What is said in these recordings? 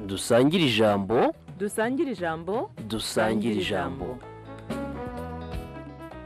dusangire ijambo dusangire ijambo dusangire ijambo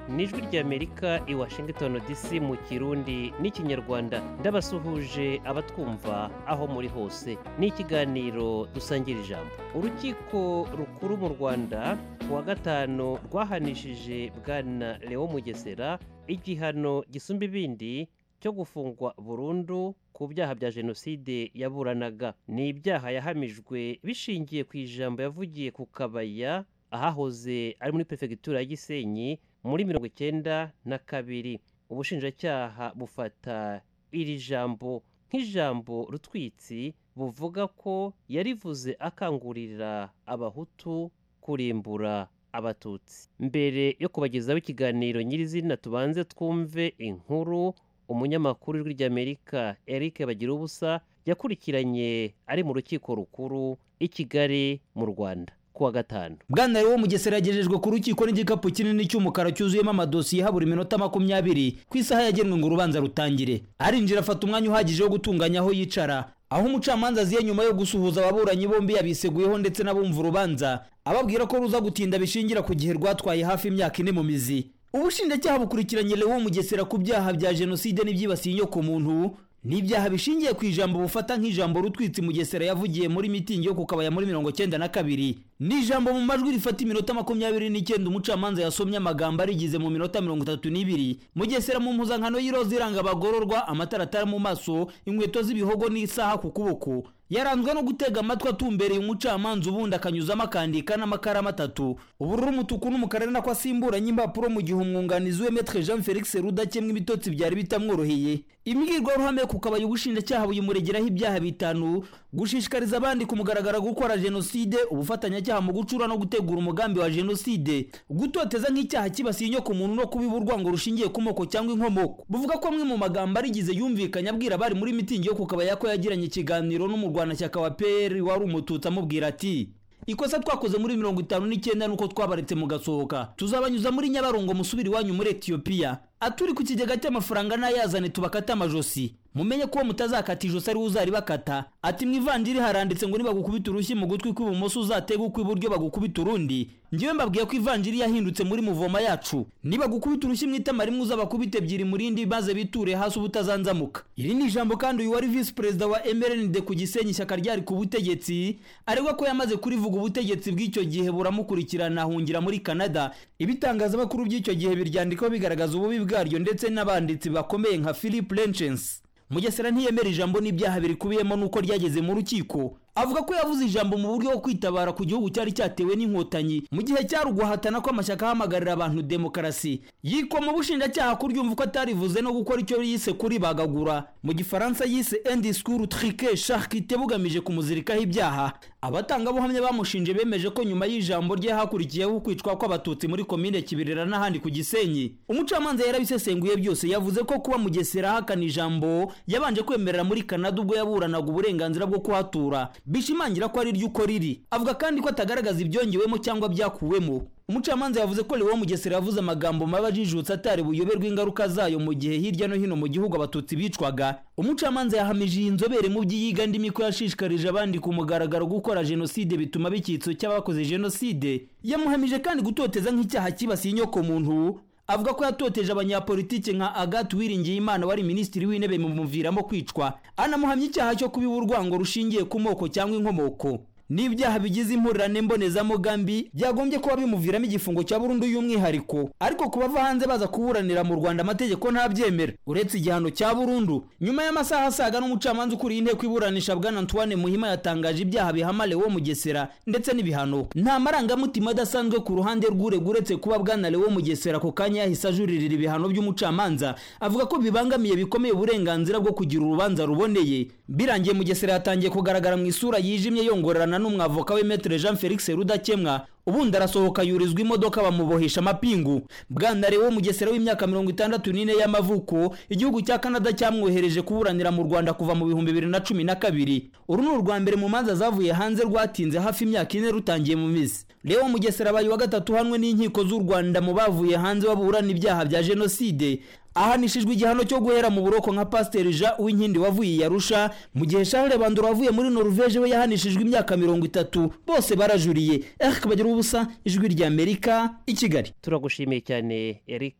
ni ijwi ry'amerika i washington dc mu kirundi n'ikinyarwanda ndabasuhuje abatwumva aho muri hose ni ikiganiro dusangira ijambo urukiko rukuru mu rwanda ku wa gatanu rwahanishije bwana leo mugesera igihano gisumba ibindi cyo gufungwa burundu ku byaha bya jenoside yaburanaga ni ibyaha yahamijwe bishingiye ku ijambo yavugiye ku kabaya ahahoze ari muri perefegitura ya gisenyi muri mirongo icyenda na kabiri ubushinjacyaha bufata iri jambo nk'ijambo rutwitsi buvuga ko yarivuze akangurira abahutu kurimbura abatutsi mbere yo kubagezaho ikiganiro nyirizina tubanze twumve inkuru umunyamakuru w'ijwi ry'amerika eric bagirubusa yakurikiranye ari mu rukiko rukuru i kigali mu rwanda kuwa gatanu bwana wo mugesera yagejejwe ku rukiko n'igikapu kinini cy'umukara cyuzuyemo amadosiye habura iminota makumyabiri ku isaha yagenwe ngo urubanza rutangire arinjira afata umwanya uhagije wo gutunganya aho yicara aho umucamanza aziye nyuma yo gusuhuza ababuranyi bombi yabiseguyeho ndetse n'abumva urubanza ababwira ko ruza gutinda bishingira ku gihe rwatwaye hafi imyaka ine mu mizi ubushinjacyaha bukurikiranye lewo mugesera ku byaha bya jenoside n'ibyibasiye inyokomuntu ni ibyaha bishingiye ku ijambo bufata nk'ijambo rutwitsi mugesera yavugiye muri mitingi yo ku kabaya muri mirongo cyenda na kabiri ni ijambo mu majwi rifata iminota makumyabiri n'icyenda umucamanza yasomye amagambo arigize mu minota mirongo itatu n'ibiri mugesera mu mpuzankano y'iroza iranga abagororwa amataratara mu maso inkweto z'ibihogo n'isaha ku kuboko yaranzwe no gutega amatwi atumbereye umucamanza ubundi akanyuzamo akandika n'amakaramu atatu ubururu umutuku n'umukara ari nako asimburanye impapuro mu gihe umwunganizi we metre jean felix rudakemwa ibitotsi byari bitamworoheye imbwirwaruhame ku kabaya ubushinjacyaha buyimuregeraho ibyaha bitanu gushishikariza abandi ku mugaragara gukora jenoside ubufatanyacyaha mu gucura no gutegura umugambi wa jenoside gutoteza nk'icyaha kibasiye inyoko umuntu no kubiba urwango rushingiye ku moko cyangwa inkomoko buvuga ko amwe mu magambo arigize yumvikanye abwira abari muri mitingi yo ku kabaya ko yagiranye ikiganiro n'umurwayi umurwanashyaka wa peri wari umututsi amubwira ati ikosa twakoze muri mirongo itanu n'icyenda nuko twabaretse mugasohoka tuzabanyuza muri nyabarongo musubira iwanyu muri etiyopiya aturi ku kigega cy'amafaranga n'ayazane tubakate amajosi mumenye ko mutazakata ijosi ariwe uzaribakata ati mu ivandiri haranditse ngo nibagukubita urushyi mu gutwi kw'ibumoso uzatega ukw'iburyo bagukubita urundi ngewe mbabwiye ko ivanjiri yahindutse muri muvoma yacu nibagukubita urushyi mu itama rimwe uzabakubita ebyiri mu rindi maze biture hasi ubutazanzamuka iri ni ijambo kandi uyu wari visi perezida wa mrnd ku gisenyi ishyaka ryari ku butegetsi aregwa ko yamaze kurivuga ubutegetsi bw'icyo gihe buramukurikirana ahungira muri canada ibitangazamakuru by'icyo gihe biryandikaho bigaragaza ububi bwaryo ndetse n'abanditsi bakomeye nka philip lenchens mugesera ntiyemera ijambo n'ibyaha birikubiyemo nuko ryageze mu rukiko avuga ko yavuze ijambo mu buryo bwo kwitabara ku gihugu cyari cyatewe n'inkotanyi mu gihe cyari uguhatana ko amashyaka ahamagarira abantu demokarasi yikwa mu bushinjacyaha kuryumva uko atarivuze no gukora icyo yise kuribagagura mu gifaransa yise endi sikuru trike shakite bugamije kumuzirikaho ibyaha abatangabuhamya bamushinje bemeje ko nyuma y'ijambo rye hakurikiyeho kwicwa kw'abatutsi muri komine kibirira n'ahandi ku gisenyi umucamanza yarabisesenguye byose yavuze ko kuba mugesera ahakana ijambo yabanje kwemerera muri kanada ubwo yaburanaga uburenganzira bwo kuhatura bishimangira ko ari ryo uko riri avuga kandi ko atagaragaza ibyongewemo cyangwa byakuwemo umucamanza yavuze ko lewo mugesera yavuze amagambo mabi ajijutse atari buyoberwa ingaruka zayo mu gihe hirya no hino mu gihugu abatutsi bicwaga umucamanza yahamije iyi nzobere mu by'iyiga ndimi ko yashishikarije abandi ku mugaragaro gukora jenoside bituma b'icyitso cy'abakoze jenoside yamuhamije kandi gutoteza nk'icyaha kibasiye inyokomuntu avuga ko yatoteje abanyapolitike nka agathe uwiringiyimana wari minisitiri w'intebe bimuviramo kwicwa anamuhamya icyaha cyo kubiba urwango rushingiye ku moko cyangwa inkomoko n'ibyaha bigize impurirane mbonezamugambi byagombye kuba bimuviramo igifungo cya burundu y'umwihariko ariko ku bava hanze baza kuburanira mu rwanda amategeko ntabyemera uretse igihano cya burundu nyuma y'amasaha asaga n'umucamanza ukuriye inteko iburanisha bwana antoine muhima yatangaje ibyaha bihama lewo mugesera ndetse n'ibihano nta marangamutima adasanzwe ku ruhande rw'urega uretse kuba bwana lewo mugesera ako kanya yahise ajuririra ibihano by'umucamanza avuga ko bibangamiye bikomeye uburenganzira bwo kugira urubanza ruboneye birangiye mugesera yatangiye kugaragara mu isura yijimye yongorerana n'umwavoka we metre jean felix rudakemwa ubundi arasohoka yurizwa imodoka bamubohesha amapingu bwana lewo mugesera w'imyaka mirongo itandatu n'ine y'amavuko igihugu cya canada cyamwohereje kuburanira mu rwanda kuva mu bihumbi bibiri na cumi na kabiri uru ni urwa mbere mu manza zavuye hanze rwatinze hafi imyaka ine rutangiye mu mizi lewo mugesera abaye wa gatatu uhanwe n'inkiko z'u rwanda mu bavuye hanze baburana ibyaha bya jenoside ahanishijwe igihano cyo guhera mu buroko nka pasiteri jean uwinkindi wavuye i yarusha mu gihe charles bandora wavuye muri noruveje we yahanishijwe imyaka mirongo itatu bose barajuriye eric bagira ubusa ijwi ry'amerika i kigali turagushimiye cyane eric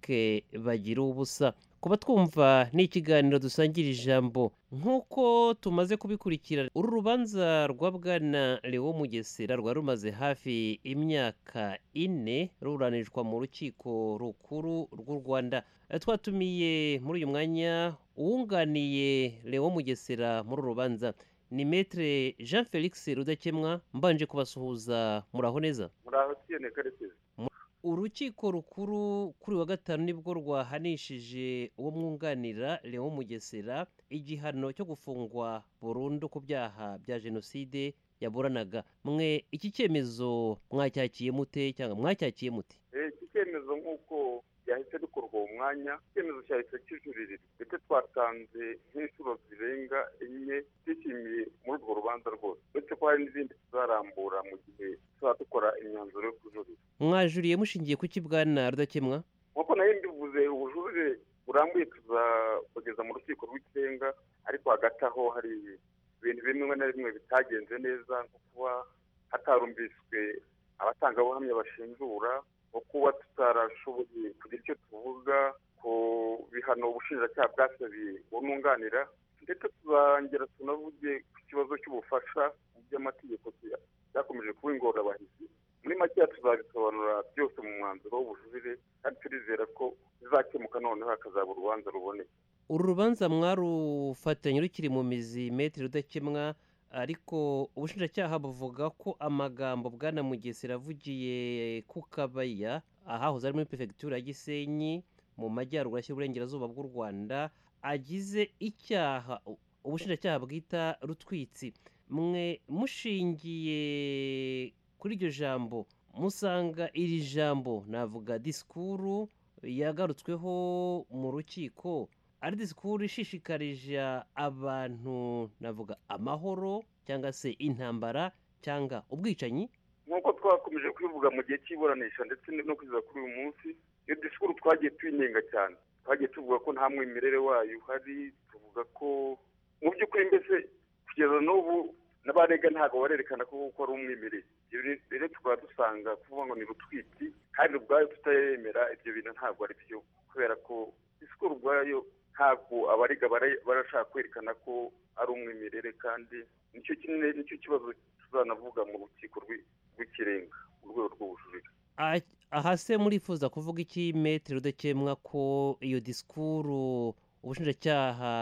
bagira ubusa kuba twumva ni ikiganiro dusangira ijambo nk'uko tumaze kubikurikirana uru rubanza rwa bwana lewo mugesera rwari rumaze hafi imyaka ine ruburanishwa mu rukiko rukuru rw'u rwanda Eh, twatumiye muri uyu mwanya uwunganiye lewo mugesera muri uru rubanza ni metere jean felix rudakemwa mbanje kubasuhuza muraho neza muraho tiyene karekezi urukiko rukuru kuri wa gatanu nibwo rwahanishije uwo mwunganira Leon Mugesera igihano cyo gufungwa burundu ku byaha bya jenoside yaburanaga mwe iki cyemezo mwacyakiye mute cyangwa mwacyakiye mute iki cyemezo nk'uko byahise bikorwa uwo mwanya icyemezo cyahise kijuririrwa ndetse twatanze nk'inshuro zirenga enye twishimiye muri urwo rubanza rwose uretse ko hari n'izindi tuzarambura mu gihe tuzaba dukora imyanzuro yo kujurira mwajuriye mushingiye ku bwana rudakemwa nk'uko nayo mbivuze ubujurire burambuye tuzabugeza mu rukiko rw'ikirenga ariko hagati aho hari ibintu bimwe na bimwe bitagenze neza nko kuba hatarumviswe abatangabuhamya bashinjura nko kuba tutarashoboye kugira icyo tuvuga ku bihano ubushinjacyaha bwasabiye bununganira ndetse tuzongera tunavuge ku kibazo cy'ubufasha mu by'amategeko byakomeje kuba ingorabahizi muri makeya tuzabisobanura byose mu mwanzuro w'ubujurire kandi turizera ko bizakemuka noneho hakazaba urubanza ruboneye uru rubanza mwarufatanye rukiri mu mizi metero rudakemwa ariko ubushinjacyaha buvuga ko amagambo bwana mugesera avugiye ku kabaya ahahoze ari muri perefegitura ya gisenyi mu majyaruguru ashyira uburengerazuba bw'u rwanda agize icyaha u- ubushinjacyaha bwita rutwitsi mwe mushingiye kuri iryo jambo musanga iri jambo navuga disikuru yagarutsweho mu rukiko ari disikuru ishishikarije abantu navuga amahoro cyangwa se intambara cyangwa ubwicanyi nk'uko twakomeje kubivuga mu gihe cy'iburanisha ndetse no kugeza kuri uyu munsi iyo disikuru twagiye tuyinenga cyane twagiye tuvuga ko nta mwimerere wayo uhari tuvuga ko mu by'ukuri mbese kugeza n'ubu n'abarega ntabwo barerekana ko koko ari umwimerere ibyo rero- rero tukaba dusanga kuvuga ngo ni rutwiti kandi ubwayo tutayemera ibyo bintu ntabwo ari byo kubera ko disikuru ubwayo ntabwo abarega bara- barashaka kwerekana ko ari umwimerere kandi nicyo kinini nicyo kibazo tuzanavuga mu rukiko rwi- rw'ikirenga mu rwego rw'ubujurire Ah- aha se murifuza kuvuga iki metero udakemwa ko iyo disikuru ubushinjacyaha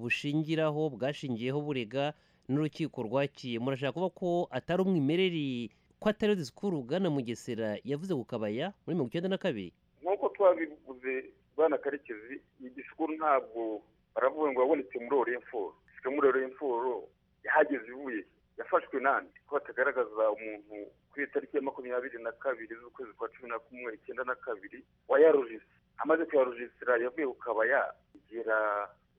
bushingiraho bwashingiyeho burega n'urukiko rwakiye murashaka kuvuga ko atari umwimereri ko atari iyo disikuru bwana mugesera yavuze ku kabaya muri mirongo icyenda na kabiri nk'uko twabivuze bwana karekezi iyi disikuru ntabwo baravuga ngo yabonetse muri oriyemforo ifite muri oriyemforo yahageze ivuye yafashwe nande ko batagaragaza umuntu ku itariki ya makumyabiri na kabiri z'ukwezi kwa cumi na kumwe icyenda na kabiri wayarujise amaze kuyarujisira yavuye ku kabaya igera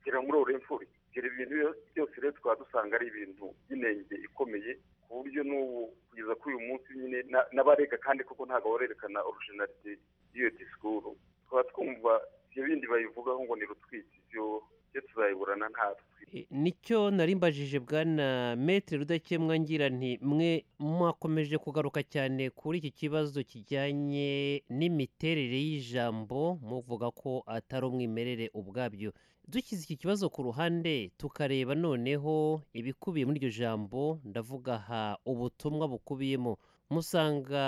igera muri oriyemforo igera ibintu byo- byose rero tukaba dusanga ari ibintu by'inenge ikomeye ku buryo n'ubu kugeza kuri uyu munsi nyine na- n'abarega kandi koko ntabwo barerekana orujinalite y'iyo disikuru tukaba twumva ibyo bindi bayivugaho ngo ni rutwite ibyo ibyo tuzayiburana nta rutwite E, nicyo nari mbajije bwana metero rudakemwa ngira nti mwe mwakomeje kugaruka cyane kuri iki kibazo kijyanye n'imiterere y'ijambo muvuga ko atari umwimerere ubwabyo dushyize iki kibazo ku ruhande tukareba noneho ibikubiye muri iryo jambo ndavuga aha ubutumwa bukubiyemo musanga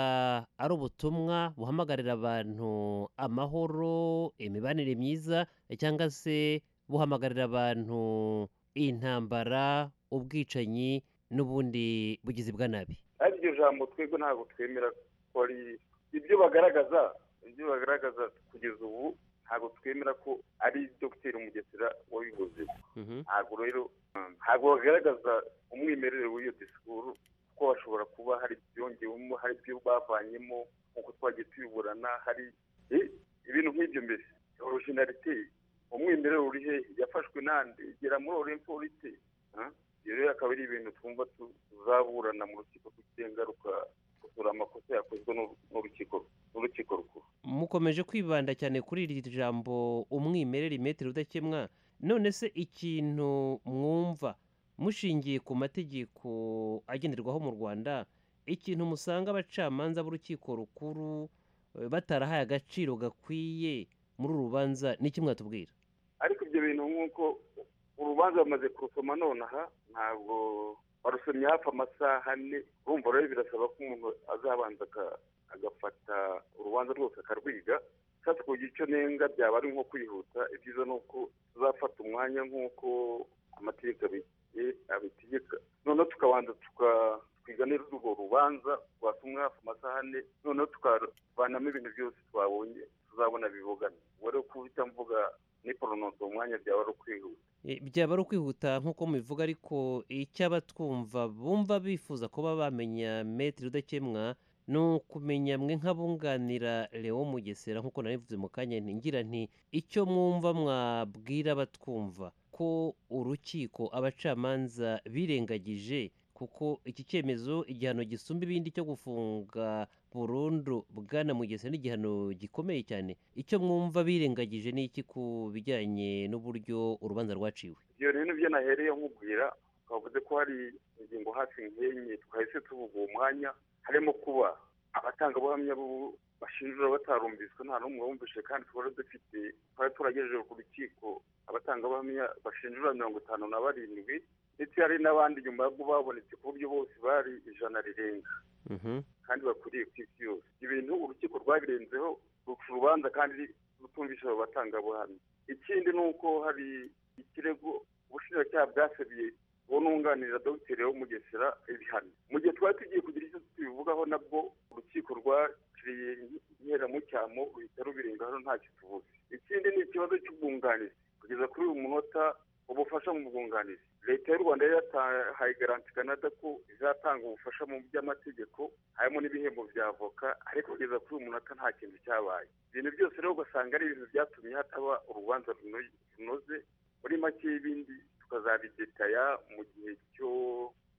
ari ubutumwa buhamagarira abantu amahoro imibanire myiza cyangwa se buhamagarira abantu intambara ubwicanyi n'ubundi bugizi bwa nabi ari iryo jambo twebwe ntabwo twemera ko ari ibyo bagaragaza ibyo bagaragaza kugeza ubu ntabwo twemera ko ari dogiteri mugesera wabivuze ntabwo rero ntabwo bagaragaza umwimerere w'iyo disikuru kuko hashobora kuba hari ibyongewemo hari ibyo bavanyemo nk'uko twagiye tubiburana hari Eh, ibintu nk'ibyo mbere orojinarite umwimerere uri he yafashwe nande gera muri oremfo ite Ah? ibyo rero akaba ari ibintu twumva tuzaburana mu rukiko rw'igengaruka gusura amakosa yakozwe n'u- n'urukiko n'urukiko rukuru mukomeje kwibanda cyane kuri iri jambo umwimerere metero udakemwa none se ikintu mwumva mushingiye ku mategeko agenderwaho mu rwanda ikintu musanga abacamanza b'urukiko rukuru eh, batarahaye agaciro gakwiye muri uru rubanza ni iki mwatubwira ariko ibyo bintu nk'uko urubanza bamaze kurusoma nonaha ntabwo barusomye hafi amasaha ane urumva rero birasaba ko umuntu azabanza aka- agafata urubanza rwose akarwiga sasa kugira icyo nenga byaba ari nko kwihuta ibyiza ni uko tuzafata umwanya nk'uko amategeko abi- eh, abitegeka noneho tukabanza tuka- twiga neza urwo rubanza rwasomwe hafi amasaha ane noneho tukavanamo ibintu byose twabonye tuzabona bibogana ubu rero kubita mvuga ni porononso umwanya byaba ari ukwihuta Eh, byaba ari ukwihuta nk'uko mubivuga ariko icy'abatwumva bumva bifuza kuba bamenya metero udakemwa ni ukumenya mwe nk'abunganira Leo Mugesera nk'uko nabivuze mu kanya nti ngira nti icyo mwumva mwabwira abatwumva ko urukiko abacamanza birengagije kuko iki cyemezo igihano gisumba ibindi cyo gufunga burundu bwana Mugesera ni igihano gikomeye cyane icyo mwumva birengagije ni iki ku bijyanye n'uburyo urubanza rwaciwe ibyo rero nibyo nahereye nkubwira twavuze ko hari ingingo hafi nk'enye twahise tuvuga uwo mwanya harimo kuba abatangabuhamya bo bashinjura batarumviswe nta n'umwe wumvise kandi twari dufite twari turagejeje ku rukiko abatangabuhamya bashinjura mirongo itanu na barindwi ndetse hari n'abandi nyuma yo babonetse ku buryo bose bari ijana rirenga kandi bakwiriye ku isi yose ibintu urukiko rwabirenzeho ruca urubanza kandi rutumvisha abo batangabuhamya ikindi ni uko hari ikirego ubushinjacyaha bwasabiye uwo nunganira dogiteri wo mugesera ibihano mu gihe twari tugiye kugira icyo tubivugaho nabwo urukiko rwaciriye inkeramucyamo ruhita rubirengaho ntacyo tuvuze ikindi ni ikibazo cy'ubwunganizi kugeza kuri uyu munota ubufasha mu bwunganizi leta y'u rwanda yari yatahaye garanti canada ko izatanga ubufasha mu by'amategeko harimo n'ibihembo bya avoka ariko kugeza kuri uyu munota nta kintu cyabaye ibintu byose rero ugasanga ari ibintu byatumye hataba urubanza runo- runoze muri make y'ibindi tukazabidetaya mu gihe cyo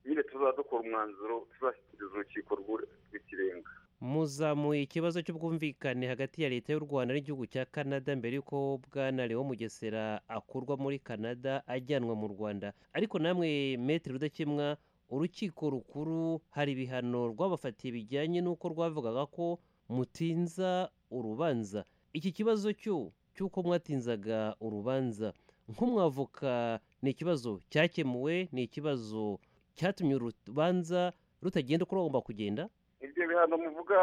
nyine tuzaba dukora umwanzuro tuzashyikiriza urukiko rw'u- rw'ikirenga muzamuye ikibazo cy'ubwumvikane hagati ya leta y'u rwanda n'igihugu cya canada mbere y'uko bwana leo mugesera akurwa muri canada ajyanwa mu rwanda ariko namwe metero udakemwa urukiko rukuru hari ibihano rwabafatiye bijyanye n'uko rwavugaga ko mutinza urubanza iki kibazo cyo cy'uko mwatinzaga urubanza nk'umwavoka ni ikibazo cyakemuwe ni ikibazo cyatumye urubanza rutagenda uko rwagomba kugenda ibyo bihano muvuga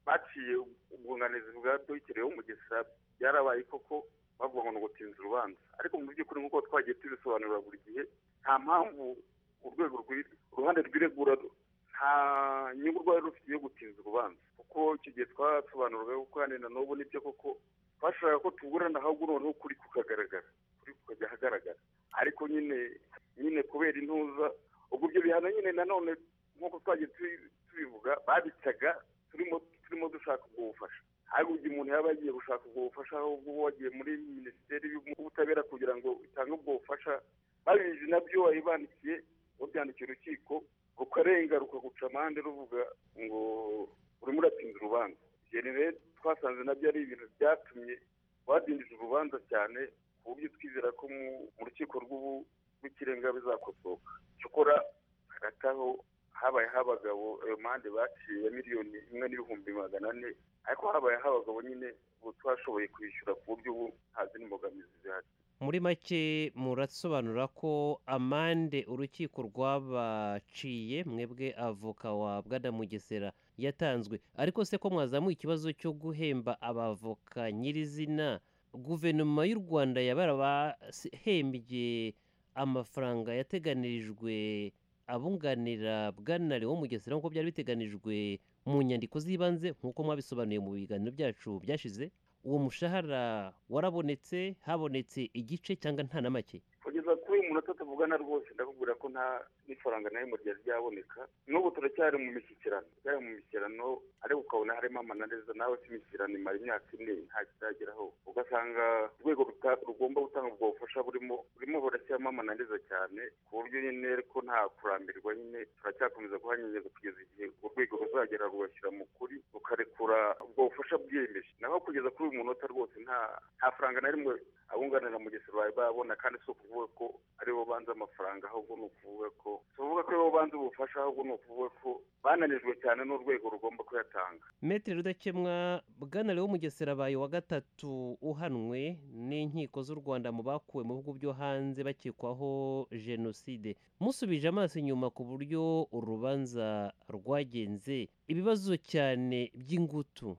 baciye ubwunganizi bwa dogiteri wo mugesera byarabaye koko bavuga ngo ni ugutinza urubanza ariko mu by'ukuri nk'uko twagiye tubisobanurira buri gihe nta mpamvu urwego rw'i- uruhande rw'iregura ru- nta nyungu rwari rufite yo gutinza urubanza kuko icyo gihe twasobanuraga ko kandi na n'ubu nibyo koko twashakaga ko tuburana ahubwo noneho ukuri kukagaragara kuri kukajya ahagaragara ariko nyine nyine kubera intuza ubwo ibyo bihano nyine nanone nk'uko twagiye tubi- tubivuga babicaga turimo turimo dushaka ubwo bufasha ariko igihe umuntu yaba yagiye gushaka ubwo bufasha ahubwo uba wagiye muri minisiteri y'ubutabera kugira ngo itange ubwo bufasha babizi nabyo wayibandikiye wabyandikiye urukiko rukarenga rukaguca amande ruvuga ngo urimo uratinza urubanza ibyo rero twasanze nabyo ari ibintu byatumye badindije urubanza cyane ku buryo twizera ko mu- mu rukiko rw'ubu- rw'ikirenga bizakosoka cyokora hagati aho habaye abagabo ayo mande baciye ya miliyoni imwe n'ibihumbi magana ane ariko habaye abagabo nyine ubu twashoboye kwishyura ku buryo ubu nta zindi mbogamizi zihari muri make murasobanura ko amande urukiko rwabaciye mwebwe avoka wa bwana mugesera yatanzwe ariko se ko mwazamuye ikibazo cyo guhemba abavoka nyirizina guverinoma y'u rwanda yabarabahembye amafaranga yateganirijwe abunganira bwana leo mugesera nk'uko byari biteganijwe mu nyandiko z'ibanze nk'uko mwabisobanuye mu biganiro byacu byashize uwo mushahara warabonetse habonetse igice cyangwa nta na make kugeza kuri uyu umuntu atatavugana rwose ndakubwira ko nta n'ifaranga na rimwe ryari ryaboneka n'ubu turacyari mu mishyikirano turacyari mu mishyikirano ariko ukabona harimo amananiza nawe si imishyikirano imara imyaka ine nta kitageraho ugasanga urwego ruta- rugomba gutanga ubwo bufasha burimo burimo burashyiramo amananiza cyane ku buryo nyine ko nta kurambirwa nyine turacyakomeza kuhanyenyeza kugeza igihe urwego ruzagera rugashyira mu kuri rukarekura ubwo bufasha bwiyemeje naho kugeza kuri uyu munota rwose nta nta faranga na rimwe abunganira mu Bugesera bari babona kandi si ukuvuga ko aribo banze amafaranga ahubwo ni ukuvuga ko tuvuga ko aribo banze ubufasha ahubwo ni ukuvuga ko bananijwe cyane n'urwego rugomba kuyatanga Metere Rudakemwa bwana Leo Mugesera abaye wa gatatu uhanwe n'inkiko z'u Rwanda mu bakuwe mu bihugu byo hanze bakekwaho jenoside musubije amaso inyuma ku buryo urubanza rwagenze ibibazo cyane by'ingutu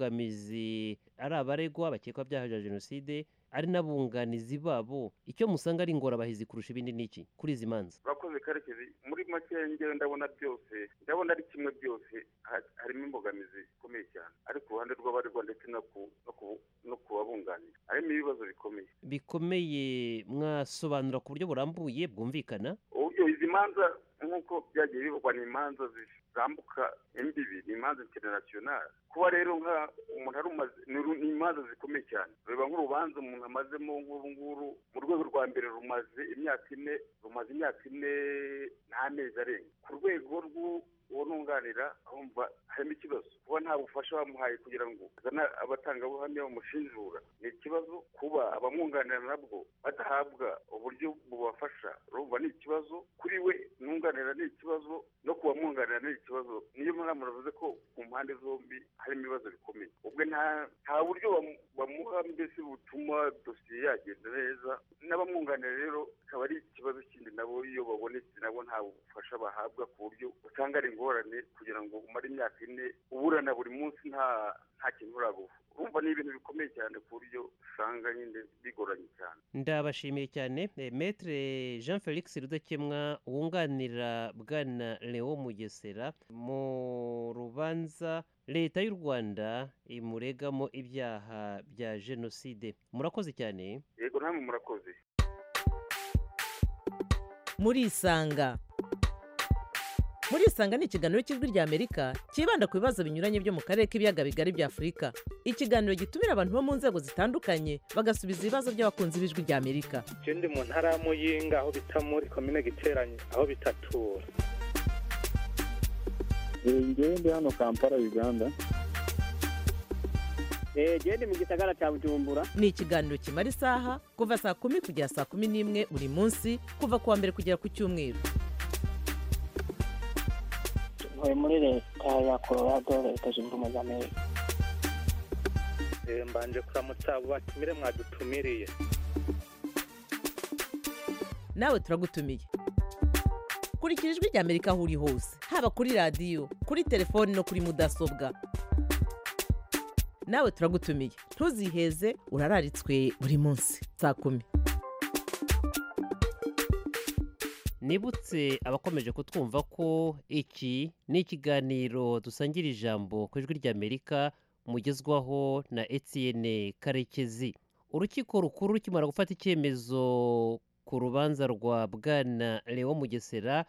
by'imbogamizi ari abaregwa bakekwa byaha bya jenoside ari n'abunganizi babo icyo musanga ari ingorabahizi kurusha ibindi ni iki kuri izi manza urakoze karekezi muri make ngewe ndabona byose ndabona ari kimwe byose ha- harimo imbogamizi zikomeye cyane ari ku ruhande rw'abaregwa ndetse no ku no ku- no ku babunganira harimo ibibazo bikomeye bikomeye mwasobanura ku buryo burambuye bwumvikana uburyo izi manza nk'uko byagiye bivugwa ni imanza zisambuka imbibi ni imanza interinasiyonari kuba rero nka umuntu ari umaze ni ru- ni imanza zikomeye cyane reba nk'urubanza umuntu amazemo nk'uru nguru mu rwego rwa mbere rumaze imyaka ine rumaze imyaka ine n'amezi arenga ku rwego rw'u- uwo nunganira ahumva harimo ikibazo kuba nta bufasha bamuhaye kugira ngo azane abatangabuhamya bamushinjura ni ikibazo kuba abamwunganira nabwo badahabwa uburyo bubafasha urumva ni ikibazo kuri we nunganira ni ikibazo no ku bamwunganira ni ikibazo niyo mpamvu navuze ko ku mpande zombi harimo ibibazo bikomeye ubwo nta nta buryo bamu- bamuha mbese butuma dosiye yagenda neza n'abamwunganira rero akaba ari ikibazo kindi nabo iyo babonetse nabo nta bufasha bahabwa ku buryo usanga ari ingorane kugira ngo umare imyaka ine uburana buri munsi nta nta kintu uraguha urumva ni ibintu bikomeye cyane ku buryo usanga nyine bigoranye cyane ndabashimiye cyane Eh, maître jean felix rudakemwa wunganira bwana leo mugesera mu rubanza leta y'u rwanda imuregamo ibyaha bya jenoside murakoze cyane yego namwe murakoze murisanga murisanga ni ikiganiro cy'ijwi ry'amerika cyibanda ku bibazo binyuranye byo mu karere k'ibiyaga bigari bya afurika ikiganiro gitumira abantu bo mu nzego zitandukanye bagasubiza ibibazo by'abakunzi b'ijwi ry'amerika je ndi mu ntara ya muyinga aho bita muri komine giteranye aho bitatura ngewe ndi hano kampala uganda genda mu gisagara cya bujumbura ni ikiganiro kimara isaha kuva saa kumi kugera saa kumi n'imwe buri munsi kuva ku wa mbere kugera ku cyumweru tuvuye muri leta ya colorado leta zunze ubumwe za amerika Eh, mbanje kuramutsa abo batumire mwadutumiriye nawe turagutumiye kurikira ijwi rya amerika aho uri hose haba kuri radiyo kuri telefoni no kuri mudasobwa nawe turagutumiye ntuziheze urararitswe buri munsi saa kumi nibutse abakomeje kutwumva ko iki ni ikiganiro dusangira ijambo ku ijwi ry'amerika mugezwaho na etienne karekezi urukiko rukuru rukimara gufata icyemezo ku rubanza rwa bwana leo mugesera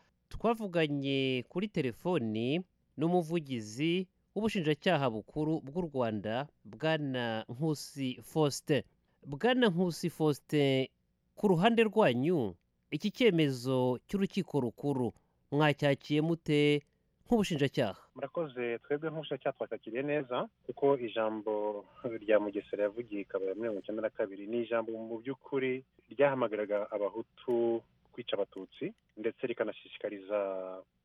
twavuganye kuri telefoni n'umuvugizi w'ubushinjacyaha bukuru bw'u rwanda bwana nkusi faustin bwana nkusi faustin ku ruhande rwanyu iki cyemezo cy'urukiko rukuru mwacyakiye mute nk'ubushinjacyaha murakoze twebwe nk'ubushinjacyaha twakakiriye neza kuko ijambo rya mugesera yavugiye ikaba ya mirongo icyenda na kabiri ni ijambo mu by'ukuri ryahamagariraga abahutu kwica abatutsi ndetse rikanashishikariza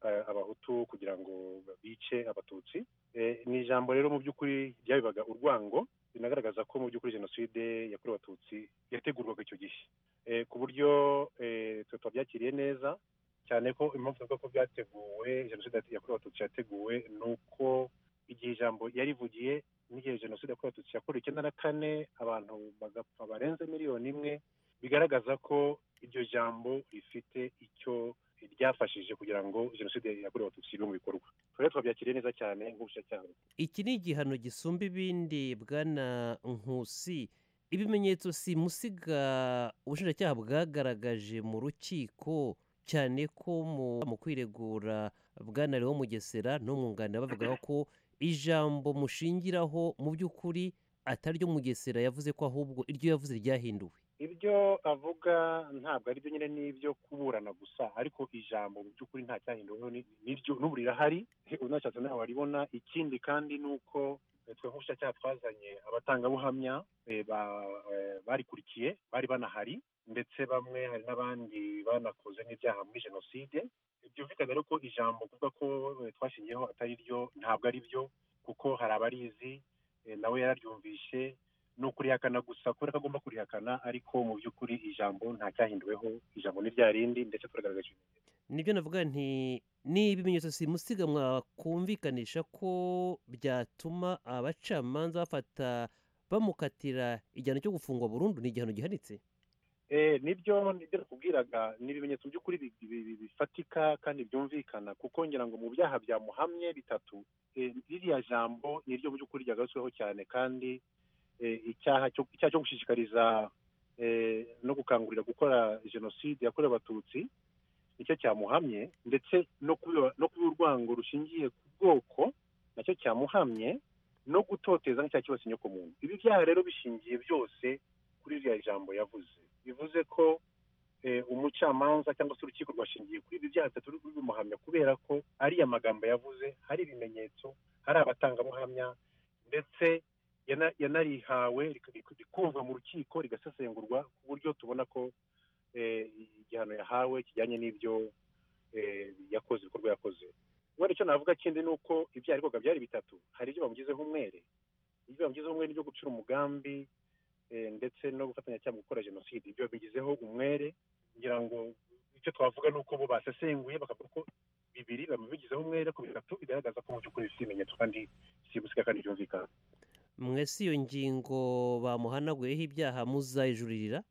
eh, abahutu kugira ngo bice abatutsi Eh, ni ijambo rero mu by'ukuri ryabibaga urwango rinagaragaza ko mu by'ukuri jenoside yakorewe abatutsi yategurwaga icyo gihe Eh, ku buryo eh, twe twabyakiriye neza cyane ko impamvu ivuga ko byateguwe jenoside yakorewe abatutsi yateguwe ni uko igihe ijambo yarivugiye n'igihe jenoside yakorewe abatutsi yakorewe icyenda na kane abantu bagapfa barenze miliyoni imwe bigaragaza ko iryo jambo rifite icyo ryafashije kugira ngo jenoside yakorewe abatutsi ibe mu bikorwa twari twabyakiriye neza cyane nk'ubushinjacyaha iki ni igihano gisumba ibindi bwana nkusi ibimenyetso simusiga ubushinjacyaha bwagaragaje mu rukiko cyane ko mu- mu kwiregura bwanariho mugesera n'umwunganira bavugaho ko ijambo mushingiraho mu by'ukuri atari ryo mugesera yavuze ko ahubwo iryo yavuze ryahinduwe ibyo avuga ntabwo ari byo nyine n'ibyo kuburana gusa ariko ijambo mu by'ukuri nta cyahinduweho ni- n'iryo n'ubu rirahari unashatse nawe waribona ikindi kandi ni uko eh, twe nk'ubushinjacyaha twazanye abatangabuhamya eh, ba- eh, barikurikiye bari banahari ndetse bamwe hari n'abandi banakoze nk'ibyaha muri jenoside byumvikana rero ko ijambo kuvuga ko eh, twashingiyeho atari ryo ntabwo ari byo kuko hari abarizi eh, nawe yararyumvishe ni ukurihakana gusa kubera ko agomba kurihakana ariko mu by'ukuri ijambo nta cyahinduweho ijambo ni rya rindi ndetse turagaragaje ibimenyetso nibyo navuga nti ni ibimenyetso simusiga mwakumvikanisha ko byatuma abacamanza bafata bamukatira igihano cyo gufungwa burundu ni igihano gihanitse Eh, nibyo nibyo nakubwiraga ni ibimenyetso mu by'ukuri bi- bi- bi- bifatika kandi byumvikana kuko ngira ngo mu byaha byamuhamye bitatu eh, ririya jambo ni ryo mu by'ukuri ryagarutsweho cyane kandi eh, icyaha cyo icyaha cyo gushishikariza eh, no gukangurira gukora jenoside yakorewe abatutsi nicyo cyamuhamye ndetse no kuba no kuba urwango rushingiye ku bwoko nacyo cyamuhamye no gutoteza n'icyaha cyose nyokomuntu ibi byaha rero bishingiye byose kuri ririya jambo yavuze bivuze ko eh, umucamanza cyangwa se urukiko rwashingiye kuri ibi byaha bitatu ruri bimuhamya kubera ko ari amagambo yavuze hari ibimenyetso hari abatangabuhamya ndetse yana- yanarihawe rik- rik- rikumvwa mu rukiko rigasesengurwa ku buryo tubona ko eh, igihano yahawe kijyanye n'ibyo eh, yakoze ibikorwa yakoze ubundi icyo navuga kindi ni uko ibyaha arikoga byari bitatu hari ibyo bamugizeho umwere ibyo bamugizeho umwere byo gucura umugambi eh, ndetse no gufatanya cyangwa gukora jenoside ibyo bigizeho umwere ngira ngo icyo twavuga ni uko bo basesenguye bakavuga ko bibiri bamubigizeho umwere ku bitatu bigaragaza ko mu by'ukuri bifite ibimenyetso kandi sibusiga kandi byumvikana mwese iyo ngingo bamuhanaguyeho ibyaha muzayijuririra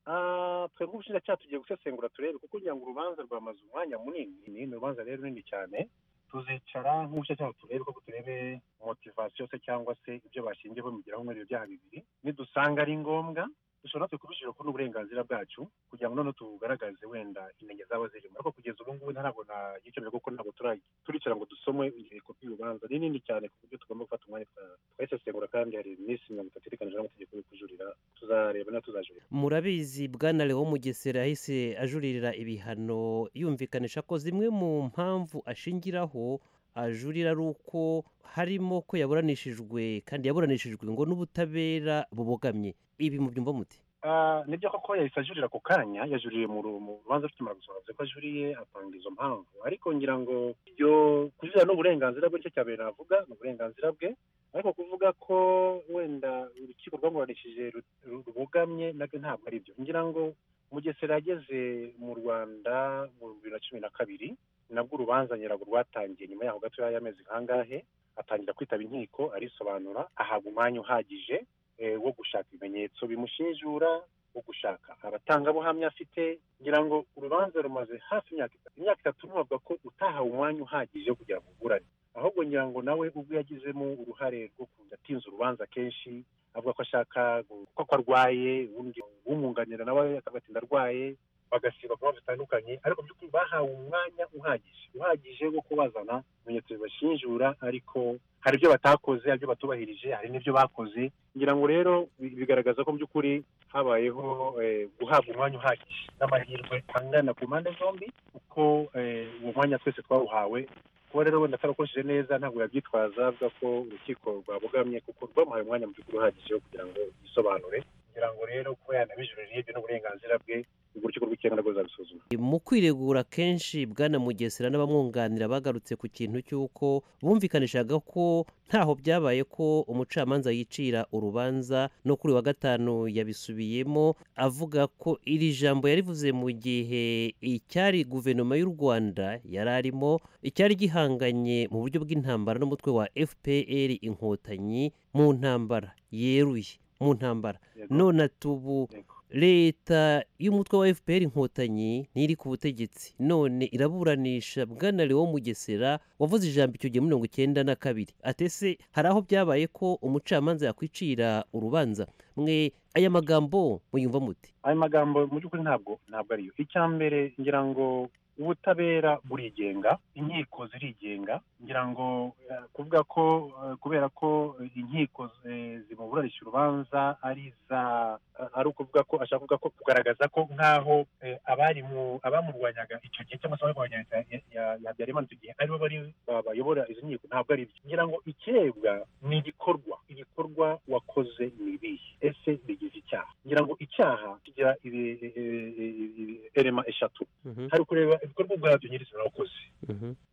Ah, twe nk'ubushinjacyaha tugiye gusesengura turebe kuko kugira ngo urubanza rwamaze umwanya munini ni ni urubanza rero runini cyane tuzicara nk'ubushinjacyaha turebe koko turebe motivasiyo se cyangwa se ibyo bashingiye bamugeraho muri ibyo byaha bibiri nidusanga ari ngombwa dushobora natwe kubishyira kuri uburenganzira bwacu kugira ngo noneho tugaragaze wenda intenge zaba zirimo ariko kugeza ubu ngubu ntabwo nagikemura kuko ntabwo turagi- turicara ngo dusome intego ry'urubanza ni nini cyane ku buryo tugomba gufata umwanya twa- twayisesengura kandi hari iminsi mirongo itatu iteganijwe n'amategeko yo kujurira tuzareba na tuzajurira murabizi bwana lewo mugesera yahise ajuririra ibihano yumvikanisha ko zimwe mu mpamvu ashingiraho ajurira ari uko harimo ko yaburanishijwe kandi yaburanishijwe ngo n'ubutabera bubogamye ibi mu byumva muti Ah, nibyo koko yahise ajurira ako kanya yajuririye mu ru- mu rubanza rukimara gusoma avuze ko ajuriye atanga izo mpamvu ariko ngira ngo ibyo kujurira ni uburenganzira bwe nicyo cya mbere navuga ni uburenganzira bwe ariko kuvuga ko wenda urukiko rwamuburanishije ru- ru- rubogamye nabyo ntabwo ari byo ngira ngo mugesera yageze mu rwanda mu bibiri na cumi na kabiri nabwo urubanza nyirabwo rwatangiye nyuma yaho gatoya y'amezi kangahe atangira kwitaba inkiko arisobanura ahabwa umwanya uhagije eh, wo gushaka ibimenyetso bimushinjura wo gushaka abatangabuhamya afite ngira ngo urubanza rumaze hafi imyaka itatu imyaka itatu ntubavuga ko utahawe umwanya uhagije wo kugira ngo uburane ahubwo ngira ngo nawe ubwo yagizemo uruhare rwo kujya atinza urubanza kenshi avuga ko ashaka gu- ko ko arwaye ubundi umwunganira nawe akagatinda arwaye bagasiba kuba bitandukanye ariko mu by'ukuri bahawe umwanya uhagije uhagije wo kubazana ibimenyetso bibashinjura ariko hari ibyo batakoze hari ibyo batubahirije hari n'ibyo bakoze ngira ngo rero bi- bigaragaza ko mu by'ukuri habayeho eh, guhabwa umwanya uhagije n'amahirwe angana ku mpande zombi kuko eh, uwo mwanya twese twawuhawe kuba rero wenda atarakoresheje neza ntabwo yabyitwaza avuga ko urukiko rwabogamye kuko rwamuhaye umwanya mu by'ukuri uhagije wo kugira ngo yisobanure ngira ngo rero kuba yanabijuririye ibyo ni uburenganzira bwe ubwo urukiko rw'ikirenga rwo ruzabisuzuma mu kwiregura kenshi bwana mugesera n'abamwunganira bagarutse ku kintu cy'uko bumvikanishaga ko ntaho byabaye ko umucamanza yicira urubanza no kuri wa gatanu yabisubiyemo avuga ko iri jambo yarivuze mu gihe icyari guverinoma y'u rwanda yari arimo icyari gihanganye mu buryo bw'intambara n'umutwe wa fpr inkotanyi mu ntambara yeruye mu ntambara none atubu Yego. leta y'umutwe wa fpr inkotanyi ntiri ku butegetsi none iraburanisha bwana lewo mugesera wavuze ijambo icyo gihe mirongo icyenda na kabiri atese hari aho byabaye ko umucamanza yakwicira urubanza mwe aya magambo muyumva muti ayo magambo mu by'ukuri ntabwo ntabwo ariyo icya mbere ngira ngo ubutabera burigenga inkiko zirigenga ngira ngo eh, kuvuga ko eh, kubera ko inkiko zi- zimuburanisha urubanza ari za eh, ari ukuvuga ko ashaka kuvuga ko kugaragaza ko nk'aho eh, abari mu- abamurwanyaga icyo gihe cyangwa se abarwanyaga ya- ya- ya habyarimana icyo gihe aribo bari ba- bayobora izo nkiko ntabwo ari byo ngira ngo ikirebwa ni igikorwa igikorwa wakoze ni ibihe ese bigize icyaha ngira ngo icyaha kigira ibi- ibi- ibi- ibi- erema eshatu hari kureba ibikorwa ubwabyo nyirizina wakoze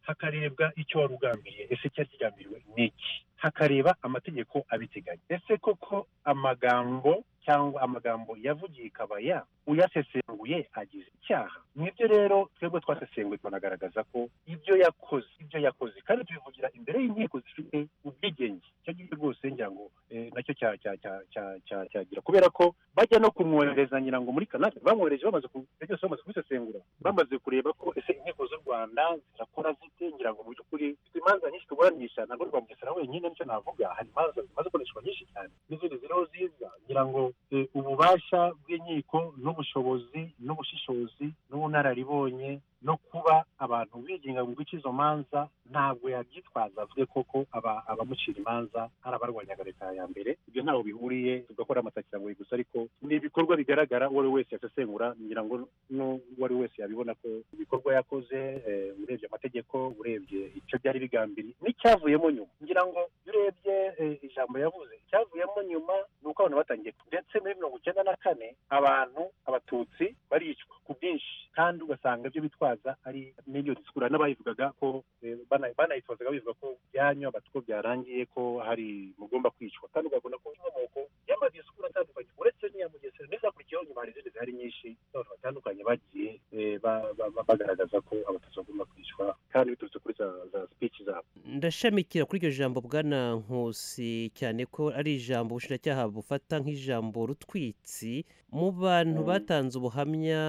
hakarebwa icyo wari ugambiriye ese icyari kigambiriwe ni iki hakareba amategeko abiteganya ese koko amagambo cyangwa amagambo yavugiye ikabaya uyasesenguye agize icyaha nibyo rero twebwe twasesenguye tunagaragaza ko ibyo yakoze ibyo yakoze kandi tubivugira imbere y'inkiko zifite ubwigenge icyo ngicyo rwose ngira ngo eh, nacyo cya- cya- cya- cya- cya- cyagira kubera ko bajya no kumwohereza ngira ngo muri kanada bamwohereje bamaze ku- ibyo byose bamaze kubisesengura bamaze kureba ko ese inkiko z'u rwanda zirakora zite ngira ngo mu by'ukuri dufite imanza nyinshi tuburanisha ntabwo rwa mugesera wenyine nicyo navuga hari imanza zimaze gukoreshwa nyinshi cyane n'izindi ziriho ziza ngira ngo eh, ububasha bw'inkiko n'ubushobozi n'ubushishozi n'ubunararibonye no kuba abantu bigenga mu guca izo manza ntabwo yabyitwaza avuge koko aba- abamucira imanza hari abarwanyaga leta ya mbere ibyo ntaho bihuriye tugakora amatakirangori gusa ariko ni ibikorwa bigaragara uwo ari we wese yasesengura ngira ngo n'uwo ari we wese yabibona ko ibikorwa yakoze eh, urebye amategeko urebye icyo byari bigambiriye n'icyavuyemo nyuma ngira ngo iyo urebye eh, ijambo yavuze icyavuyemo nyuma ni uko abantu batangiye ndetse muri mirongo icyenda na kane abantu abatutsi baricwa ku bwinshi kandi ugasanga ibyo bitwaza ari n'iyo disikura n'abayivugaga ko eh, bana- banayitozaga bivuga ko byanywa batwo byarangiye ko hari mugomba kwicwa kandi ugakunda ko inkomoko y'amadisikuru atandukanye uretse n'iya mugesera n'izakurikiyeho nyuma hari izindi zihari nyinshi n'abantu batandukanye bagiye eh, ba- ba- ba- bagaragaza ko abatutsi bagomba kwicwa kandi biturutse kuri za za speech zabo ndashamikira kuri iryo jambo bwana nkusi cyane ko ari ijambo ubushinjacyaha bufata nk'ijambo rutwitsi mu bantu Mm. batanze ubuhamya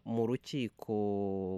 mu rukiko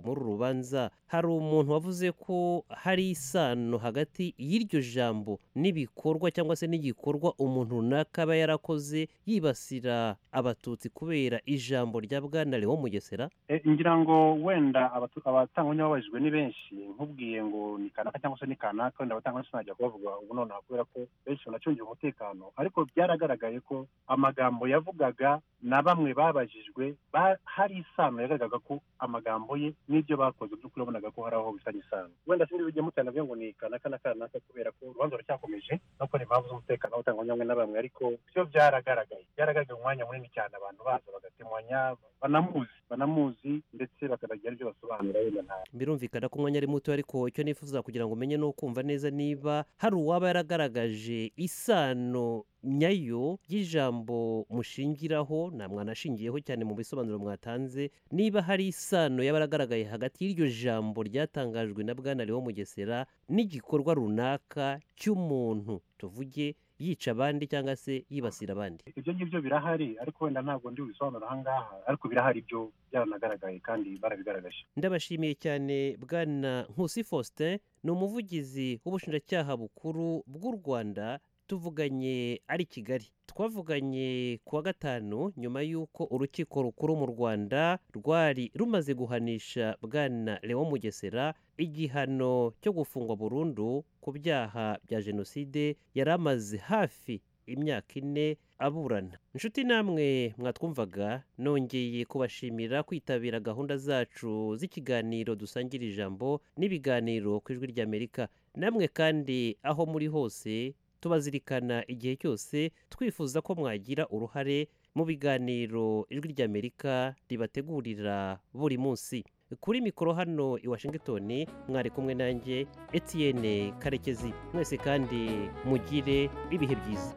muri uru rubanza hari umuntu wavuze ko hari isano hagati y'iryo jambo n'ibikorwa cyangwa se n'igikorwa umuntu runaka aba yarakoze yibasira abatutsi kubera ijambo rya bwana lewo mugesera Eh, ngira ngo wenda abatu- abatangabuhamya babajijwe ni benshi nkubwiye ngo ni kanaka cyangwa se ni kanaka wenda abatangabuhamya sinajya kubavuga ubu nonaha kubera ko benshi banacungira umutekano ariko byaragaragaye ko amagambo yavugaga na bamwe babajijwe ba- hari isano yagaragaga ko amagambo ye n'ibyo bakoze by'ukuri wabonaga ko hari aho bisanye isano wenda sinzi bijya mutana ngo ni kanaka na kanaka kubera ko urubanza ruracyakomeje no kubera impamvu z'umutekano w'abatangabuhamya bamwe na bamwe ariko byo byaragaragaye byaragaragaye umwanya munini cyane abantu baza bagatemanya banamuzi banamuzi ndetse bakanagira ibyo basobanura wenda nta birumvikana ko umwanya ari muto ariko icyo nifuza kugira ngo umenye ni ukumva neza niba hari uwaba yaragaragaje isano nyayo y'ijambo mushingiraho nta mwana ashingiyeho cyane mu bisobanuro mwatanze niba hari isano yaba yaragaragaye hagati y'iryo jambo ryatangajwe na bwana Leon mugesera n'igikorwa runaka cy'umuntu tuvuge yica abandi cyangwa se yibasira abandi ibyo ngibyo birahari ariko wenda ntabwo ndi bubisobanura aha ngaha ariko birahari byo byaranagaragaye kandi barabigaragaje ndabashimiye cyane bwana nkusi faustin ni umuvugizi w'ubushinjacyaha bukuru bw'u rwanda tuvuganye ari i kigali twavuganye ku wa gatanu nyuma y'uko urukiko rukuru mu rwanda rwari rumaze guhanisha bwana lewo mugesera igihano cyo gufungwa burundu ku byaha bya jenoside yari amaze hafi imyaka ine aburana inshuti namwe mwatwumvaga nongeye kubashimira kwitabira gahunda zacu z'ikiganiro dusangira ijambo n'ibiganiro ku ijwi ry'amerika namwe kandi aho muri hose tubazirikana igihe cyose twifuza ko mwagira uruhare mu biganiro ijwi ry'amerika ribategurira buri munsi kuri mikoro hano i washington mwari kumwe nanjye etienne karekezi mwese kandi mugire ibihe byiza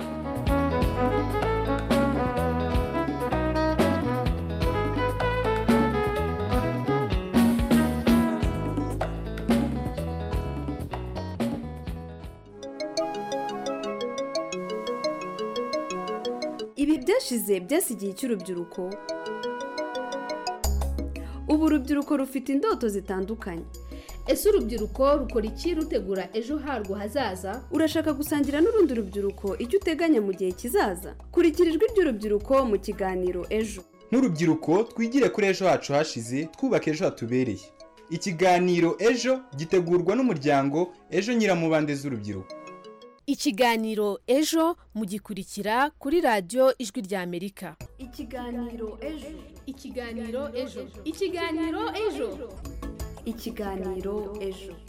ibi byashize byasigiye icy'urubyiruko ubu urubyiruko rufite indoto zitandukanye ese urubyiruko rukora iki rutegura ejo harwo hazaza urashaka gusangira n'urundi rubyiruko icyo uteganya mu gihe kizaza kurikira ijwi ry'urubyiruko mu kiganiro ejo nk'urubyiruko twigire kuri ejo hacu hashize twubaka ejo hatubereye ikiganiro ejo gitegurwa n'umuryango ejo nyiramubande z'urubyiruko ikiganiro ejo mugikurikira kuri radiyo ijwi ry'amerika ikiganiro ejo ikiganiro ejo ikiganiro ejo ikiganiro ejo